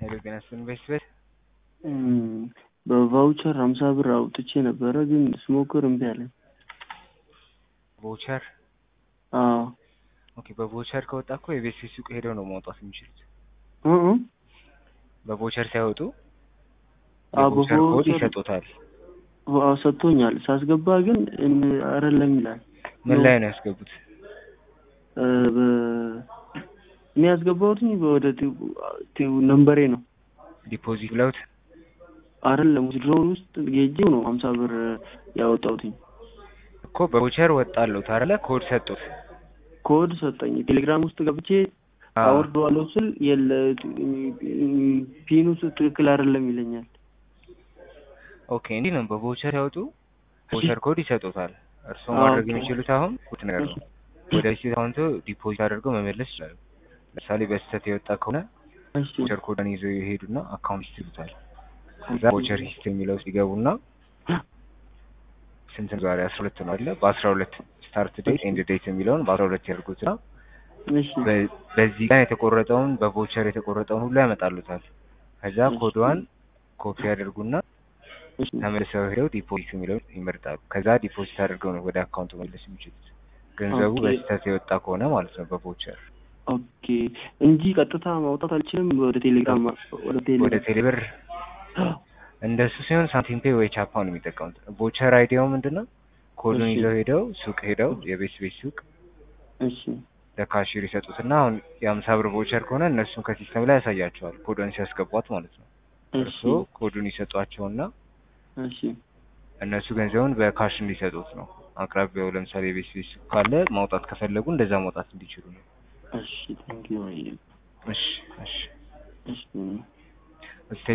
ሄሎ ጤና ይስጥልኝ ቤተሰብ በቫውቸር ሀምሳ ብር አውጥቼ ነበረ ግን ስሞክር እምቢ አለኝ። ቮቸር አዎ ኦኬ። በቮቸር ከወጣ እኮ የቤት ሱቅ ሄደው ነው ማውጣት የሚችሉት። እ እ በቮቸር ሳይወጡ አዎ የቮቸር ኮድ በቮቸር ይሰጡታል። አዎ ሰጥቶኛል። ሳስገባ ግን እም- አይደለም ይላል። ምን ላይ ነው ያስገቡት? እ በ- እኔ ያስገባሁትኝ ወደ ቴው- ቴው- ነንበሬ ነው ዲፖዚት ብለውት አይደለም ድሮውን ውስጥ ጌጄው ነው ሀምሳ ብር ያወጣሁትኝ። እኮ በቮቸር ወጣሉት አይደለ? ኮድ ሰጡት። ኮድ ሰጠኝ። ቴሌግራም ውስጥ ገብቼ አዎ። አወርደዋለሁ ስል የለ ፒኑ ትክክል አይደለም ይለኛል። ኦኬ እንዲህ ነው። በቮቸር ያወጡ ቮቸር ኮድ ይሰጡታል። እርስዎ አዎ፣ ማድረግ ኦኬ። የሚችሉት አሁን ሁለት ነገር ነው። ወደ ሲ አካውንቶ ዲፖዚት አድርገው መመለስ ይችላሉ። ለምሳሌ በስህተት የወጣ ከሆነ እሺ ቮቸር ኮድን ይዘው ይሄዱና አካውንት ይስሉታል። ከዛ ቮቸር ሂስትሪ የሚለው ውስጥ ይገቡና ስንት ነው ዛሬ አስራ ሁለት ነው አለ በአስራ ሁለት ስታርት ዴት ኤንድ ዴት የሚለውን በአስራ ሁለት ያድርጉትና እሺ በ- በዚህ ቀን የተቆረጠውን በቮቸር የተቆረጠውን ሁሉ ያመጣሉታል። ከዛ እሺ። ኮድዋን ኮፒ ያደርጉና እሺ ተመልሰው ሄደው ዲፖዚት የሚለውን ይመርጣሉ። ከዛ ዲፖዚት አድርገው ነው ወደ አካውንቱ መለስ የሚችሉት ገንዘቡ ኦኬ። በስህተት የወጣ ከሆነ ማለት ነው በቮቸር ኦኬ እንጂ ቀጥታ ማውጣት አልችልም። ወደ ቴሌግራም ወደ ቴሌ ወደ ቴሌብር እንደሱ ሲሆን ሳንቲም ፔይ ወይ ቻፓ ነው የሚጠቀሙት። ቮቸር አይዲያው ምንድን ነው? ኮዱን እሺ። ይዘው ሄደው ሱቅ ሄደው የቤት ቤት ሱቅ እሺ ለካሽር ይሰጡትና አሁን የአምሳ ብር ቮቸር ከሆነ እነሱን ከሲስተም ላይ ያሳያቸዋል ኮዱን ሲያስገቧት ማለት ነው። እሺ እርስዎ ኮዱን ይሰጧቸውና እሺ እነሱ ገንዘቡን በካሽ እንዲሰጡት ነው። አቅራቢያው ለምሳሌ የቤት ቤት ሱቅ ካለ ማውጣት ከፈለጉ እንደዛ ማውጣት እንዲችሉ ነው። እሺ ቴንኪው እሺ እሺ እሺ እስቲ